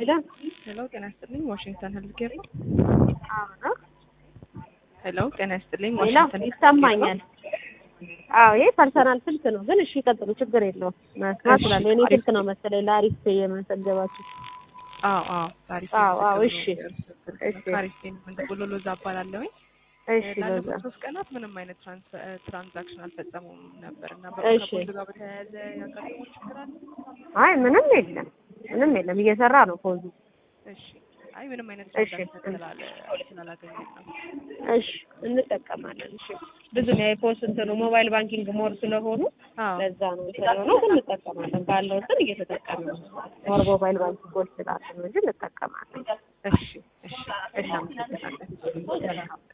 ሄሎ ሄሎ ጤና ይስጥልኝ ዋሽንግተን ሄልዝ ኬር ነው። አዎ ሄሎ ጤና ይስጥልኝ ሄሎ ዋሽንግተን ሄልዝ ኬር ነው። ይሰማኛል። አዎ ይሄ ፐርሰናል ስልክ ነው፣ ግን እሺ ቀጥሉ፣ ችግር የለውም። መስማት ስላለ የኔ ስልክ ነው መሰለኝ ለአሪፍ የመሰገባችሁ። አዎ አዎ ታሪክ አዎ አዎ እሺ እሺ ታሪክ እንደቦሎ ሎዛ እባላለሁኝ። እሺ ሎዛ ላለፉት ሶስት ቀናት ምንም አይነት ትራንስ- ትራንዛክሽን አልፈጸሙም ነበር እና እሺ። ከፖሊስ ጋር በተያያዘ ያጋጠመው ችግር አለ? አይ ምንም የለም ምንም የለም፣ እየሰራ ነው ፖዙ። እሺ አይ ምንም አይነት እሺ። ትራንዛክሽን ስላለ ስላላገኘን ነው። እሺ እንጠቀማለን። እሺ ብዙ ነው የፖስት እንትኑ ሞባይል ባንኪንግ ሞር ስለሆኑ አዎ ለዛ ነው ስለሆነ ግን እንጠቀማለን። ባለው እንትን እየተጠቀምን ነው። ሞር ሞባይል ባንኪንጎች ስላሉ ነው እንጂ እንጠቀማለን። እሺ እሺ እናመሰግናለን።